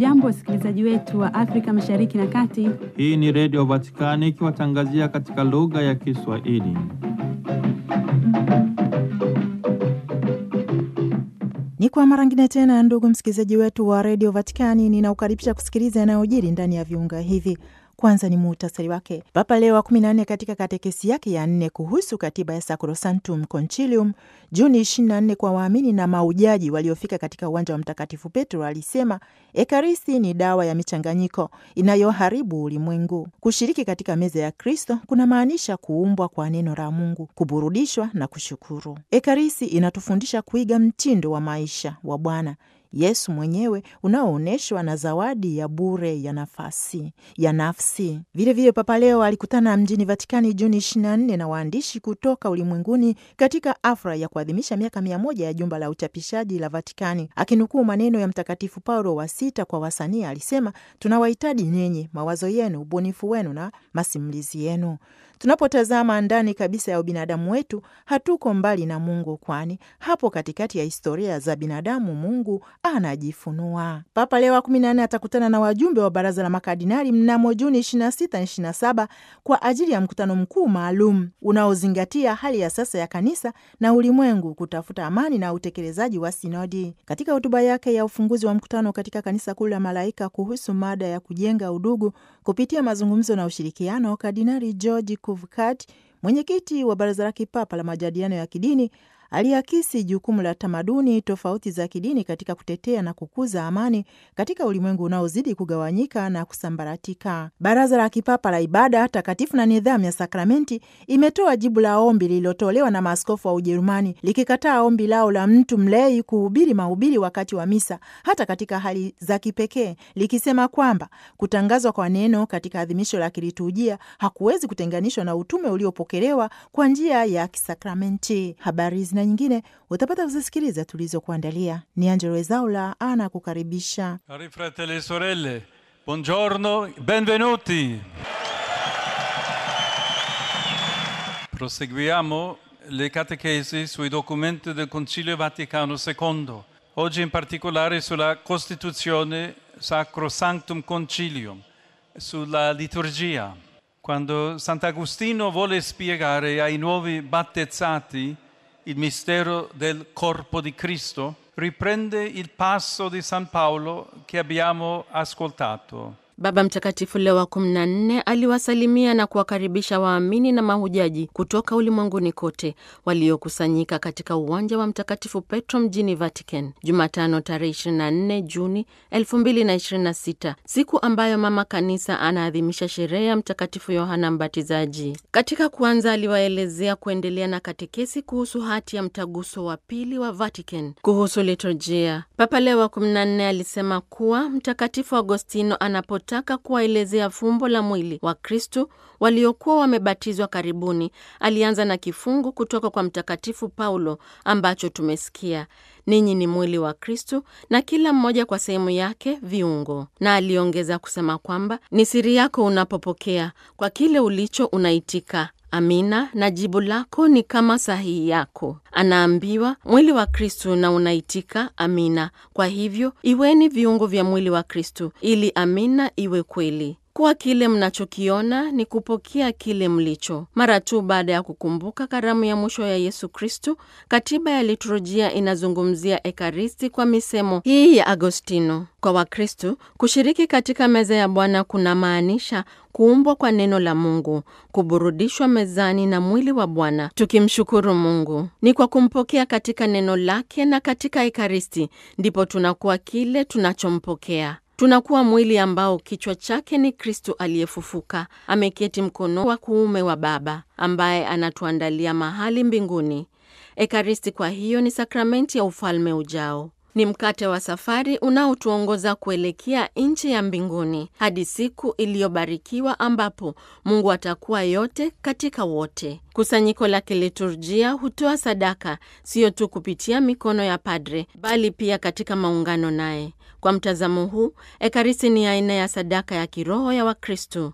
Hamjambo, wasikilizaji wetu wa Afrika Mashariki na Kati. Hii ni Redio Vatikani ikiwatangazia katika lugha ya Kiswahili. Ni kwa mara ngine tena, ndugu msikilizaji wetu wa redio Vatikani, ninaukaribisha kusikiliza yanayojiri ndani ya viunga hivi. Kwanza ni muhtasari wake. Papa Leo wa 14 katika katekesi yake ya nne kuhusu katiba ya Sacrosanctum Concilium Juni 24 kwa waamini na maujaji waliofika katika uwanja wa Mtakatifu Petro alisema Ekaristi ni dawa ya michanganyiko inayoharibu ulimwengu. Kushiriki katika meza ya Kristo kunamaanisha kuumbwa kwa neno la Mungu, kuburudishwa na kushukuru. Ekaristi inatufundisha kuiga mtindo wa maisha wa Bwana Yesu mwenyewe unaoonyeshwa na zawadi ya bure ya nafasi ya nafsi. Vilevile Papa Leo alikutana mjini Vatikani Juni 24 na waandishi kutoka ulimwenguni katika afra ya kuadhimisha miaka mia moja ya jumba la uchapishaji la Vatikani. Akinukuu maneno ya Mtakatifu Paulo wa Sita kwa wasanii, alisema tunawahitaji nyinyi, mawazo yenu, ubunifu wenu na masimulizi yenu. Tunapotazama ndani kabisa ya ubinadamu wetu, hatuko mbali na Mungu, kwani hapo katikati ya historia za binadamu Mungu anajifunua. Papa Leo wa kumi na nne atakutana na wajumbe wa baraza la makardinali mnamo Juni 26 na 27 kwa ajili ya mkutano mkuu maalum unaozingatia hali ya sasa ya kanisa na ulimwengu, kutafuta amani na utekelezaji wa sinodi. Katika hotuba yake ya ufunguzi wa mkutano katika kanisa kuu la Malaika kuhusu mada ya kujenga udugu kupitia mazungumzo na ushirikiano, Kardinali George Kuvkat, mwenyekiti wa baraza la kipapa la majadiliano ya kidini aliakisi jukumu la tamaduni tofauti za kidini katika kutetea na kukuza amani katika ulimwengu unaozidi kugawanyika na kusambaratika. Baraza la Kipapa la Ibada Takatifu na Nidhamu ya Sakramenti imetoa jibu la ombi lililotolewa na maaskofu wa Ujerumani likikataa ombi lao la mtu mlei kuhubiri mahubiri wakati wa misa, hata katika hali za kipekee, likisema kwamba kutangazwa kwa neno katika adhimisho la kiliturujia hakuwezi kutenganishwa na utume uliopokelewa kwa njia ya kisakramenti. Habari na nyingine utapata kuzisikiliza tulizokuandalia. Ni Angelo Ezaula ana kukaribisha. Cari fratelli e sorelle, buongiorno, benvenuti. Proseguiamo le catechesi sui documenti del Concilio Vaticano II, oggi in particolare sulla Costituzione Sacrosanctum Concilium, sulla liturgia. Quando Sant'Agostino vuole spiegare ai nuovi battezzati il mistero del corpo di Cristo, riprende il passo di San Paolo che abbiamo ascoltato. Baba Mtakatifu Leo wa 14 aliwasalimia na kuwakaribisha waamini na mahujaji kutoka ulimwenguni kote waliokusanyika katika uwanja wa Mtakatifu Petro mjini Vatican Jumatano tarehe 24 Juni 2026, siku ambayo Mama Kanisa anaadhimisha sherehe ya Mtakatifu Yohana Mbatizaji. Katika kuanza, aliwaelezea kuendelea na katekesi kuhusu hati ya mtaguso wa pili wa Vatican kuhusu liturjia. Papa Leo wa 14 alisema kuwa Mtakatifu Agostino anapo taka kuwaelezea fumbo la mwili wa Kristu waliokuwa wamebatizwa karibuni, alianza na kifungu kutoka kwa Mtakatifu Paulo ambacho tumesikia: ninyi ni mwili wa Kristu na kila mmoja kwa sehemu yake viungo. Na aliongeza kusema kwamba ni siri yako unapopokea, kwa kile ulicho unaitika Amina, na jibu lako ni kama sahihi yako. Anaambiwa mwili wa Kristu na unaitika amina. Kwa hivyo iweni viungo vya mwili wa Kristu ili amina iwe kweli. Kuwa kile mnachokiona ni kupokea kile mlicho. Mara tu baada ya kukumbuka karamu ya mwisho ya Yesu Kristu, katiba ya liturujia inazungumzia Ekaristi kwa misemo hii ya Agostino. Kwa Wakristu, kushiriki katika meza ya Bwana kuna maanisha kuumbwa kwa neno la Mungu, kuburudishwa mezani na mwili wa Bwana, tukimshukuru Mungu. Ni kwa kumpokea katika neno lake na katika Ekaristi ndipo tunakuwa kile tunachompokea tunakuwa mwili ambao kichwa chake ni Kristu aliyefufuka, ameketi mkono wa kuume wa Baba, ambaye anatuandalia mahali mbinguni. Ekaristi kwa hiyo ni sakramenti ya ufalme ujao. Ni mkate wa safari unaotuongoza kuelekea nchi ya mbinguni hadi siku iliyobarikiwa ambapo Mungu atakuwa yote katika wote. Kusanyiko la kiliturjia hutoa sadaka siyo tu kupitia mikono ya padre, bali pia katika maungano naye. Kwa mtazamo huu, Ekaristi ni aina ya sadaka ya kiroho ya Wakristo.